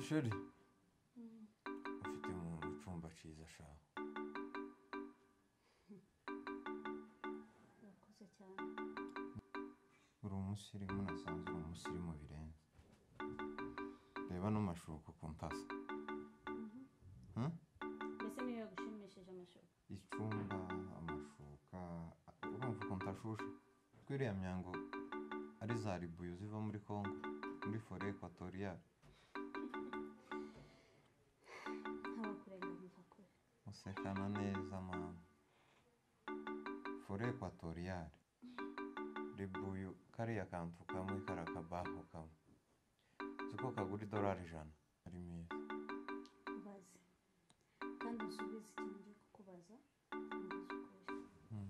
Jolly ufite mu cyumba cyiza sha urakoze cyane uri umusirimu nasanzwe uri umusirimu birenze reba n'amashuka ku mpasa Hmm? mbese niyo yagushimishije amashuka icyumba amashuka urumva ukuntu ashushe twiriya myango ari za ribuyu ziva muri congo muri fore ekwatoriyale ntabakurenganiza kure usekana neza mama fore ekwatoriyale ribuyu kariya kantu kamwe kariya kabaho kamwe uzi ko kagura idolari ijana ari meza ubaze kandi usubize ikintu cyo kukubaza nkubaze ukuri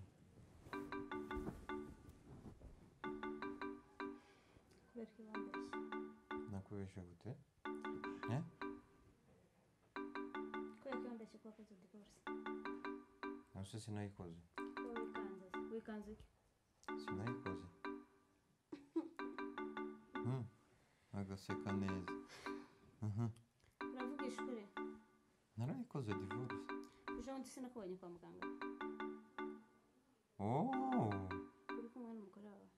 kubera ko wambeshye nakubeshe gute Eh? kubera ko wambeshye ko wakoze divorce nabyo sinayikoze kuba wikanze wikanze iki sinayikoze Hmm. agaseka neza Mhm. uravugisha ukuri narayikoze divorce ejo bundi sinakubonye kwa muganga oh uri kumwe n'umugore wawe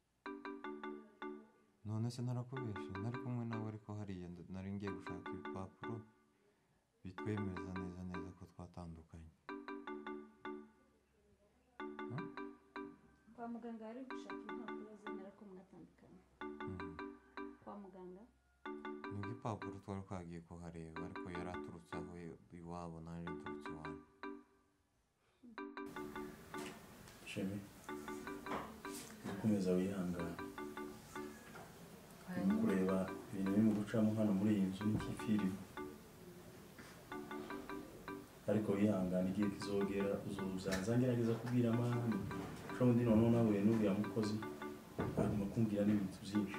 none se narakubeshe nari kumwe nawe ariko hariya nda- nari ngiye gushaka ibipapuro bitwemeza neza neza ko twatandukanye kwa muganga hari gushaka impapuro zemera ko mwatandukanye Hmm. kwa muganga ni igipapuro twari twagiye kuhareba ariko yari aturutse aho iwabo nanjye aturutse iwanyu shemi ukomeza wihangana urimo kureba ibintu birimo gucamo hano muri iyi nzu n'icyifiriwe ariko wihangane igihe kizogera uzuzanza ngerageza kubwira amahane undi noneho nahuye n'uriya mukozi hanyuma kumbwira n'ibintu byinshi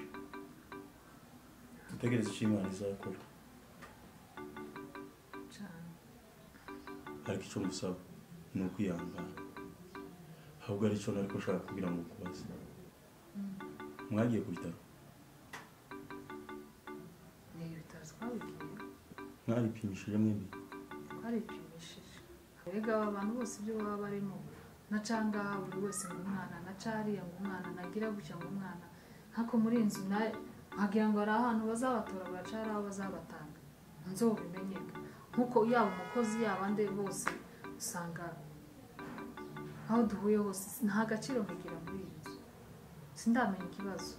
dutegereze icyo imana izakora cyane ariko icyo ngusaba ni ukwihangana ahubwo aricyo nari gushaka kugira ngo ukubaze mwagiye ku bitaro ni ibitaro twabigiye mwaripimishije mwembi twaripimishije erega aba bantu bose ibyo baba barimo na canga buri wese ngo umwana na cariya ngo umwana nagira gutya ngo umwana nkako muri iyi nzu nawe wagira ngo hari ahantu bazabatora baracara aho bazabatanga nzobimenyeka nk'uko yaba umukozi yaba ande bose usanga aho duhuye hose nta gaciro mugira muri iyi nzu sindamenya ikibazo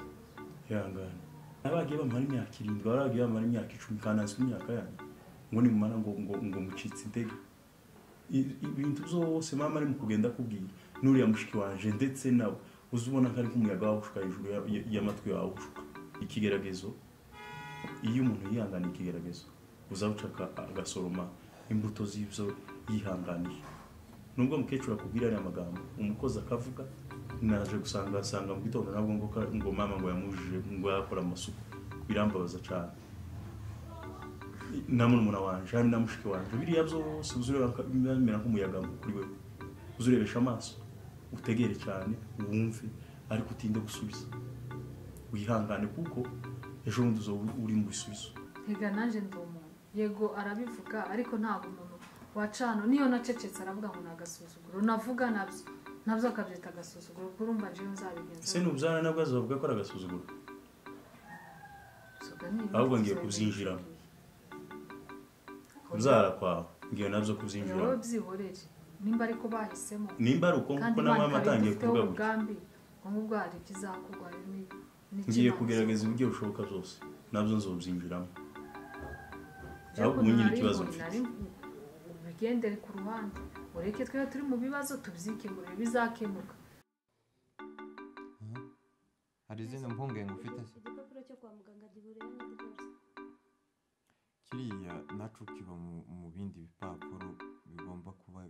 ihangane abagiye bamara imyaka irindwi abagiye bamara imyaka icumi kandi azwi imyaka yanyu ngo nimumara ngo ngo ngo mucitse intege I- ibintu byose mama arimo kugenda akubwira n'uriya mushiki wanje ndetse nawe uzi ubona ko ariko umuyaga wawushuka hejuru ya- ya- y'amatwi wawushuka ikigaragazo iyo umuntu yihangana ikigaragazo uzawuca aka- agasoroma imbuto z'ibyo yihanganiye nubwo mukecuru akubwira ariya magambo umukozi akavuga naje gusanga asanga mu gitondo nabwo ngo ka- ngo mama ngo yamujije ngo yakora amasuku birambabaza cyane na murumuna wanje hari na mushiki wanje biriya byose uzureba ko bimera nk'umuyaga kuri we uzurebesha amaso utegere cyane wumve ariko utinde gusubiza wihangane kuko ejo bundi uzoba uri mu bisubizo Ega nanjye ndi umuntu yego arabivuga ariko ntabwo umuntu wacana niyo nacecetse aravuga ngo ni agasuzuguro navuga nabyo nabyo akabyita agasuzuguro kuko urumva njyewe nzabigenza ese n'ubyara nabwo azavuga ko ari agasuzuguro Soga ni ibintu ahubwo ngiye byose kuzinjiramo. bibi. kubyara kwawe ngiye nabyo Rero kuzinjiramo byihorere nimba ariko bahisemo nimba ari uko kandi kuko na Imana mama ikaba atangiye ibifiteho kuvuga gutya umugambi ngo ngubwo hari ikizakorwa ni- n'icyo ngiye Imana kugerageza izavuga. uburyo bushoboka bwose nabyo nzobyinjiramo Ariko ahubwo ubu nyine nari ikibazo ngo mfite nari- ubigendere ku ruhande ureke twe turi mu bibazo tubyikemurire bizakemuka hari izindi mpungenge ufite se igipapuro cyo kwa muganga gihuriyeho na divorce kiriya naco kiba mu mu bindi bipapuro bigomba kuba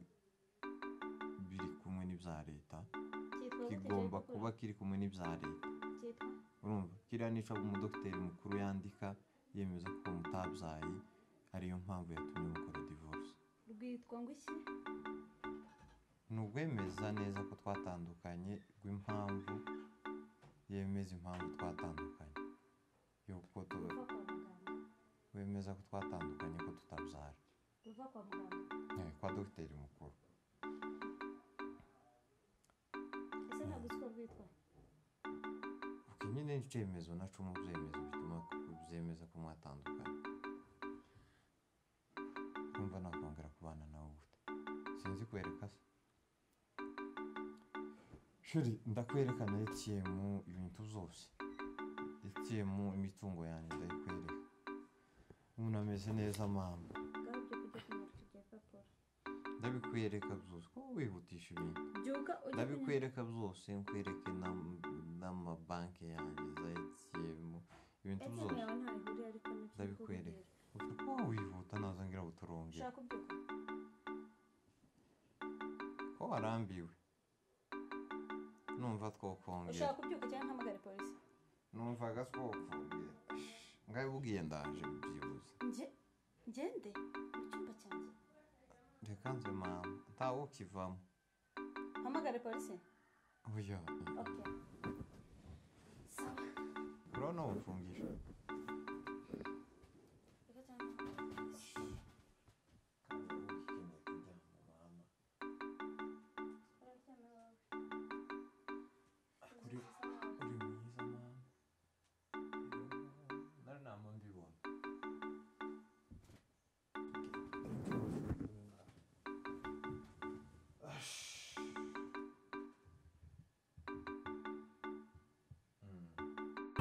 biri kumwe n'ibya leta cyitwa gute icyo kigomba gipapuro? kuba kiri kumwe n'ibya leta cyitwa urumva kiriya nica umudogiteri mukuru yandika yemeza ko mutabyaye ariyo mpamvu yatumye mukora divorce rwitwa ngo iki ni uwemeza neza ko twatandukanye rw'impamvu yemeza impamvu twatandukanye y'uko tu- uva kwa muganga wemeza neza ko twatandukanye ko tutabyara uva kwa muganga Eh, kwa dogiteri mukuru ese ntabwo uzi uko rwitwa ubwo nyine ni icyemezo nacu mu byemezo bituma byemeza ko mwatandukanye kumva nakongera kubana nawe gute sinzi kwereka se shuri ndakwerekana etiyemu ibintu byose etiyemu imitungo yanjye ndayikwereka umuntu ameze neza mama ngaho ibyo kujya kumara icyo gihe papuro ndabikwereka byose ko wihutisha ibintu byuka ujye kunywa ndabikwereka byose nkwereke n'am- n'amabanki yanjye za etiyemu ibintu ese byose yawe ntaho ihuriye ariko nibyo ndi Ndabikwereka. kukubwira. Ufite kuba wihuta naza ngira ngo turongere ushaka kubyuka ko warambiwe numva twokongera ushaka kubyuka cyangwa ntahamagare polisi numvaga twokongera ngabibwiye ndaje byibuze nge ngende mu cyumba cyanjye reka nze mama ntawe ukivamo mpamagare polisi oya ok sawa urabona wamfungisha reka cyangwa mpamagare polisi uraryama iwawe kuri uri mwiza mama nari nta mpamvu ibona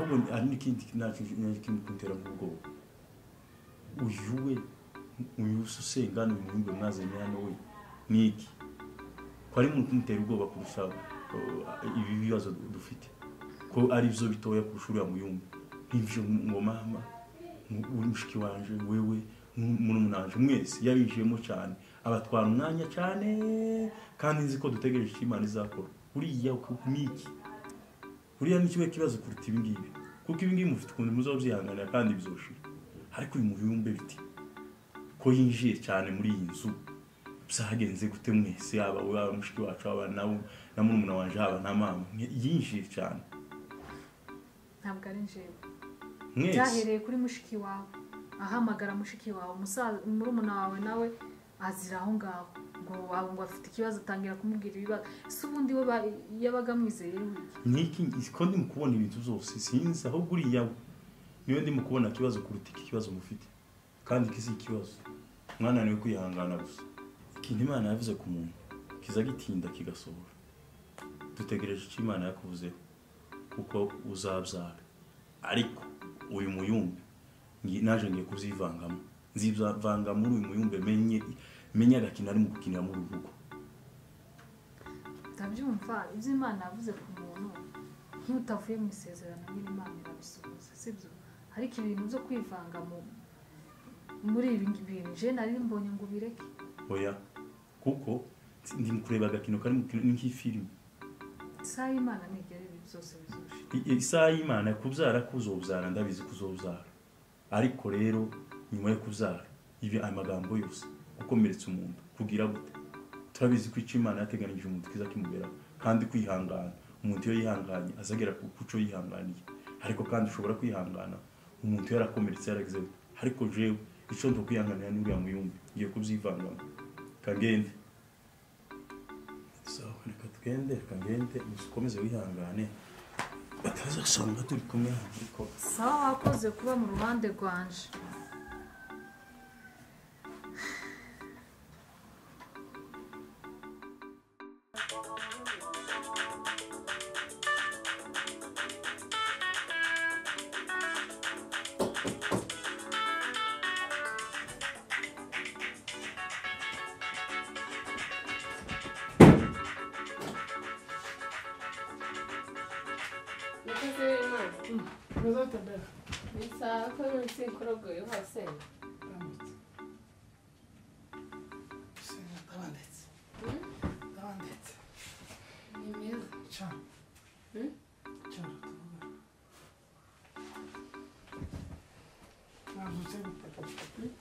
ahubwo hari n'ikindi ntacyo kimutera mu bwoba uyu we uyu se usenga ni umwumbi mwazanye hano we ni iki ko ari mu kumutera ubwoba kurusha uh, ibi bibazo dufite ko ari byo bitoya kurusha uriya muyumbi nk'ibyo ngo mama mu- uri mushiki wanje wewe murumuna mwese yabinjiyemo cyane abatwara umwanya cyane kandi nzi ko dutegereje icyo imana izakora uriya ni iki buriya ni kimwe kibazo kuruta ibi ngibi kuko ibi ngibi mufite ukuntu muzaba byihanganira kandi bizoshira ariko uyu mubumbe biti ko yinjiye cyane muri iyi nzu byagenze gute mwese yaba we yaba mushiki wacu haba nawe na murumuna wanjye haba na mama mwe- yinjiye cyane ntabwo ari njyewe mwese byahereye kuri mushiki wawe ahamagara mushiki wawe umusaza murumuna wawe nawe azira aho ngaho ngo waba ngo afite ikibazo atangira kumubwira ibibazo si ubundi we ba- yabaga amwizeye wiki niki ko ndimo kubona ibintu zose sinzi ahubwo uriya we niwe ndimo kubona ikibazo kuruta iki kibazo mufite kandi iki si ikibazo mwananiwe kwihangana gusa ikintu imana yavuze ku muntu kiza gitinda kigasohora dutegereje icyo imana yakuvuzeho kuko uzabyara ariko uyu muyumbi ngi- naje ngiye kuzivangamo nzivanga muri uyu muyumbi menye menye agakina ari mu gukinira mu rugo utabyumva ibyo imana yavuze ku muntu nk'utavuye mu isezerano nyine imana irabisubiza sibyo ariko ibintu byo kwivanga mu muri ibi ngibi bintu jewe nari mbonye ngo ubireke oya kuko ndi mu kureba agakino kari mu kino ni nk'ifilimi isaha y'imana ntigera ibi byose bizusha I- i- isaha y'imana kubyara kuzobyara ndabizi kuzobyara ariko rero nyuma yo kubyara ibi amagambo yose gukomeretsa umuntu kugira gute turabizi ko icyo imana yateganyije umuntu kiza kimuberaho kandi kwihangana umuntu iyo yihanganye azagera ku ku cyo yihanganiye ariko kandi ushobora kwihangana umuntu yarakomeretse yaragize gute? ariko jewe icyo ndo kwihanganira ni uriya muyumbi ngiye kubyivangamo kangende sawa reka twende kangende ukomeze wihangane bataza gusanga turi kumwe hano ariko sawa wakoze kuba mu ruhande rwanje Murakoze w'Imana bisa ko yose ikorogoye hose Hmm? ni meza Hmm? Hmm?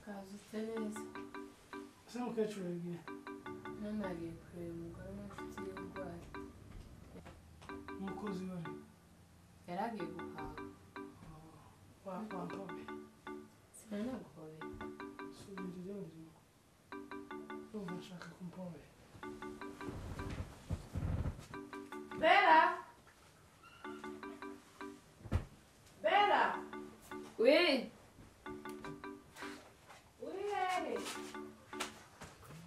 kazutse neza none agiye kureba umugore w'inshuti y'urwaye yari agiye guhaha sinanaguhobera bera bera we uri hehe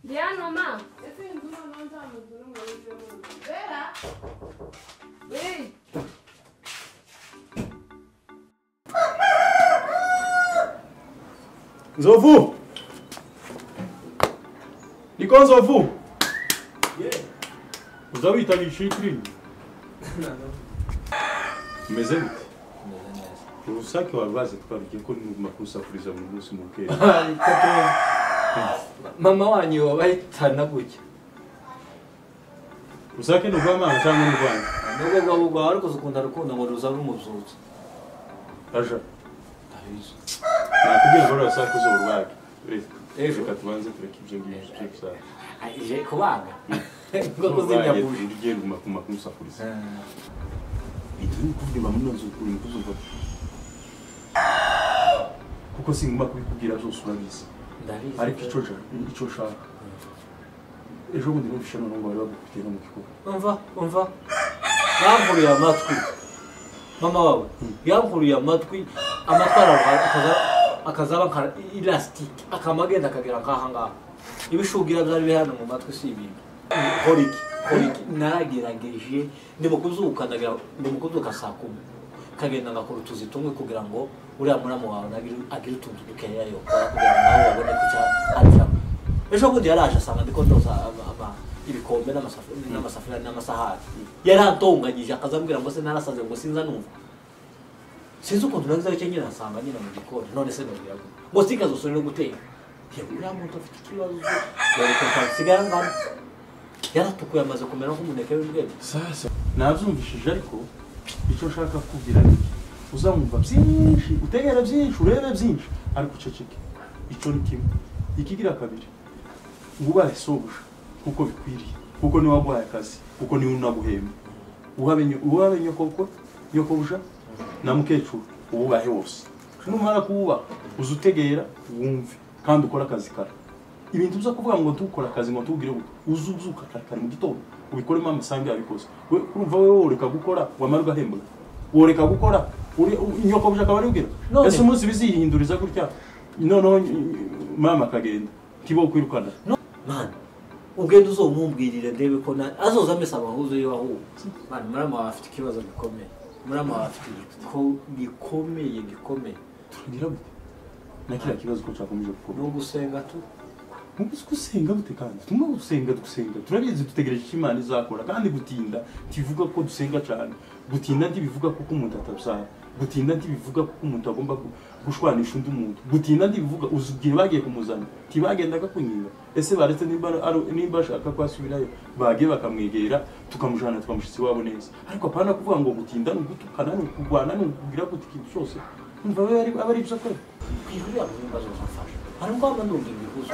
ndi hano ma ese inzu noneho nzamuzure ngo winjiremo bera we nzovu niko nzovu uza witaba ishitiri umeze gute urusake warwaze twabigiye ko makusafuriza buri munsi mu bwera mama wanyu wabahitana gutya rusake ni urw'amanga cyangwa ni urwanyu nubwo rwaba urwawe ariko zikunda rukundo ngo ruza rumuzuza aja nakubwira ngo rusake uza urwake Ejo. reka tubanze tureke ibyo ngibyo byo gusaka ije kubanga ngo kuzimya buji ugiye guma kuma kumusafuriza ibintu bikubwira muno nzukuri nkuzuva kuko singuma kubikubwira byose urabizi ndabizi ariko icyo nshaka icyo nshaka ejo bundi numvishe noneho ngo bari bagukubitira mu gikuba umva umva yamvuruye amatwi mama wawe yamvuruye amatwi amatwi araruha akaza- akazaba nka ilasitike akama agenda akagera nk'aha ngaha ibishugira byari biri hano mu matwi si ibintu kora iki kora iki naragerageje ndimukuzuka ndagira ndimukuzuka saa kumi kagenda ngakora utuzi tumwe kugira ngo uriya muramu wawe nagire- agire utuntu dukeya yokora kugira ngo nawe wabone ku cya arya ejo bundi yaraje asanga ndi kondoza ama- ama- ibikombe n'amasafu- n'amasafuriya n'amasahani yarantonganyije akazambwira ngo se narasaze ngo sinza numva sinzi ukuntu nagize icyo nyine asanga nyine mu gikoni none se nabwira ngo ngo sikazosore no guteka yewe uriya muntu afite ikibazo yareka nsigara ngana yaratukuye amaze kumera nk'umuneke w'imbwebwe sasa nabyumvishije ariko icyo nshaka kubwira ni iki uzamwumva byinshi utegere byinshi urebe byinshi ariko uceceke icyo ni kimwe ikigira kabiri ngo ubaye sobuja kuko bikwiriye kuko niwe waguhaye akazi kuko niwe unaguhemba uhabenye- uhabe nyokobukwe nyokobuja na mukecuru uwubahe wose numara kuwubaha uza utegera wumve kandi ukore akazi kare ibintu byo kuvuga ngo dukora akazi ngo tubwire gute uze uzuka kare kare mu gitondo ubikoremo amasambu yabikoze we urumva wowe woreka gukora wamara ugahembwa woreka gukora uri nyokobuja akaba aribwira None- ese umunsi bizihinduriza gutya noneho ny- mama akagenda ntibo kwirukana mwana ugenda uzomumbwirire ndebe ko na azoza amesa abahuzo iyo ahuwe mwana murama wawe afite ikibazo gikomeye murama wawe afite igiko- gikomeye gikomeye ngira gute na kiriya kibazo ko cyakomeje gukora ni ugusenga tu ubuze ko usenga gute kandi tumwe gusenga dusenga turabizi dutegereje icyo imana izakora kandi gutinda ntibivuga ko dusenga cyane gutinda ntibivuga kuko umuntu atabyara gutinda ntibivuga kuko umuntu agomba gu- gushwanisha undi muntu gutinda ntibivuga uzi igihe bagiye kumuzana ntibagendaga kunyira ese baretse nimba ari- nimba ashaka kwasubirayo bagiye bakamwegera tukamujyana tukamushyitsa iwabo neza ariko apana kuvuga ngo gutinda ni ugutukana ni ukurwana ni ukubwira gute ikintu cyose umva aba ari- aba ari ibyo akora uriya muyumba azoza amfasha hari ubwo waba numva ibihuzo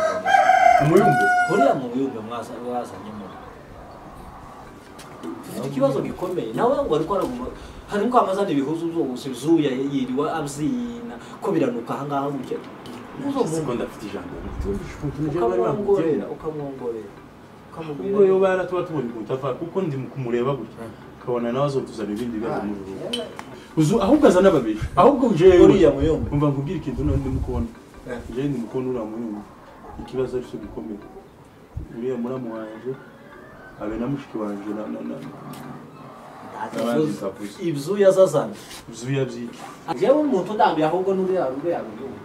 umuyumbe uriya muyumba mwaza- mwazanyemo ufite ikibazo gikomeye nawe ngo ariko araguma hari ubwo amazana ibihuzo zose zuya yiriwe abyina ko biranuka ahangaha gutya Ntabwo ndafite ijambo ukamwongorera ukamwongorera ukamubwira ubwo yo bara tuba tubona ukuntu ava kuko ndi mu kumureba gutya ukabona nawe azotuzana ibindi bibazo muri rugo uzu ahubwo azana babiri ahubwo jewe uriya muyumba umva nkubwira ikintu none ndi mukona Eh. jewe ndi mukona uriya muyumba ikibazo ari cyo gikomeye uriya muramu wanje abe na mushiki wanje na na na ibyuya zazana zuya byiki jewe umuntu ndambi ahubwo n'uriya ruriya ruyumba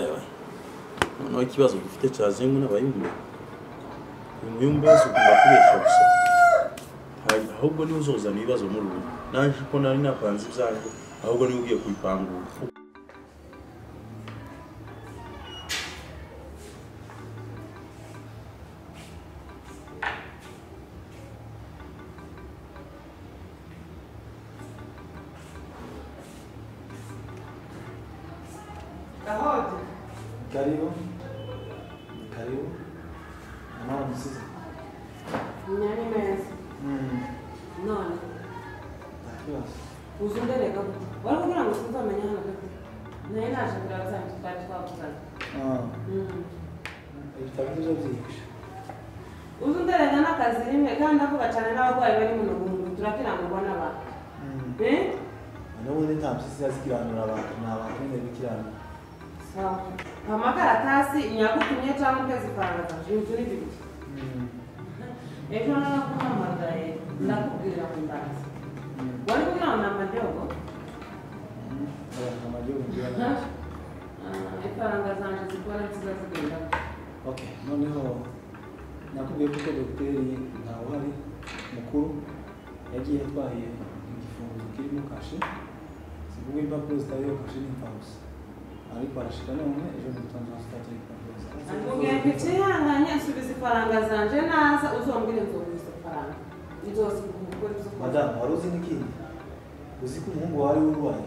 ewe noneho ikibazo dufite cyazengwa n'abayumbe umuyumbe wese ugomba kubesha gusa Hari- ahubwo niwe uzozana ibibazo muri ubu naje ko nari napanze ibyanjye ahubwo niwe ugiye kubipangura Karibu. Karibu. Mama msizi. nyari meza Mm. none Takiwa. uzi undereka kuti wari kugira ngo sinzamenya hano kuti naye naje kurava zange twari twavugana Ah. Mm. Ibitabo byo byinshi. uzi ugereranya n'akazi rimwe kandi avuga cyane n'abarwayi bari mu rugungu turakiranurwa n'abantu Eh? ubundi nta mpyisi zikiranura abantu ni abantu nyine bikiranura sawa amakaratasi inyagutumye cyangwa utazipangagaje inzu ni bibiri ejo narakuhamagaye ndakubwira ngo ndaza wari kunona amadogo abantu amajyaruguru ngira neza ifaranga zanjye zikora nziza zigenda ok noneho nakubwiye ko dogiteri ntawe uhari mukuru yagiye atwaye igifunguzo kirimo kashe si kuko impapuro zitariho kashe ni imfabusa ariko arashika none ejo mu gitondo hasi impapuro akubwira ngo ikihanganye subiza ifaranga zanjye naza uzombwire nzobuze ifaranga nzosiga umugore uzokora madamu wari uzi n'ikindi uzi ko umuhungu wari urwaye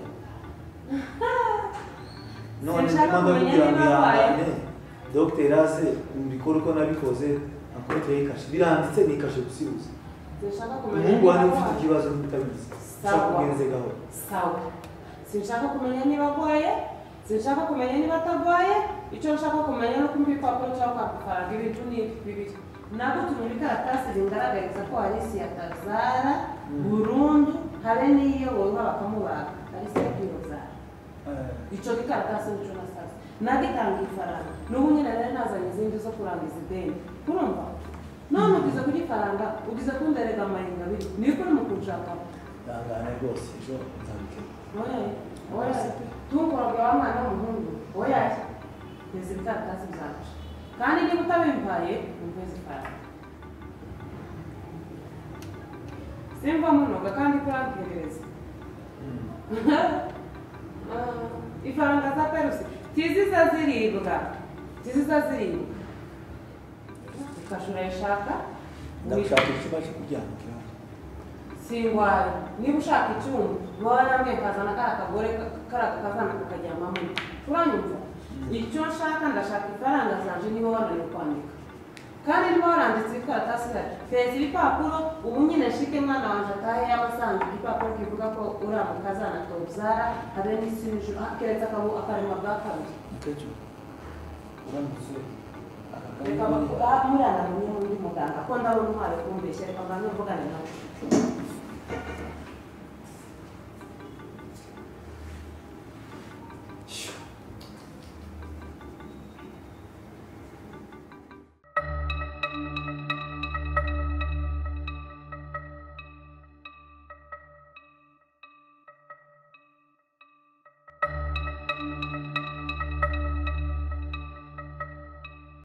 none Sinshaka ndimo ndakubwira ngo kumenya niba arwaye. ihangane dogiteri aze mbikore uko nabikoze akubiteye kashe biranditse ni kashe gusibuza sinshaka kumenya umuhungu wari niba ufite arwaye. ikibazo n'utabizi Sawa. sakugenze gahoro sawa sinshaka kumenya niba agwaye sinshaka kumenya niba atagwaye icyo nshaka kumenya ni uko mbipapuro cyangwa kwakufaranga ibintu ni bibiri nagutumye ibikaratasi bingaragariza ko hari isi ya tazara burundu habe n'iyiyoborwa bakamubaga hari isi ya kirozara icyo gikaratasi nicyo nasaze nagitanga ifaranga n'ubu nyine nari nazanye izindi zo kurangiza ideni urumva none ugize ku gifaranga ugize kunderega amayenga abiri niko uri mu kunshakaho ihangane rwose ejo nzabikemura tungurwa wa mwana w'umuhungu oya nteze ibitandatu byanjye kandi niba utabimpaye ukwezi kwawe simva munoga kandi kurankerereza ifaranga za perusi tiziza ziribwa tiziza ziribwa ukashura yashaka ndagushaka icyumba cyo kuryama kirahari singwaye niba ushaka icyuma baba yambwiye kazana kariya kagore kariya kazana kukaryamamo uranyumva icyo nshaka ndashaka ifaranga zanje niba wananiwe kwandika kandi niba waranditse ikaratasi ihari feza ibipapuro ubu nyine nshike mwana wanjye atahe y'amasanzu igipapuro kivuga ko uriya mukazana tobzara habe n'isi n'ijuru keretse akabu akarema bwa kabiri akenshi uramutse reka akagari bakora muriya nawe n'undi muganga ko ndabona umwari kumbeshya reka mbanze mvugane nawe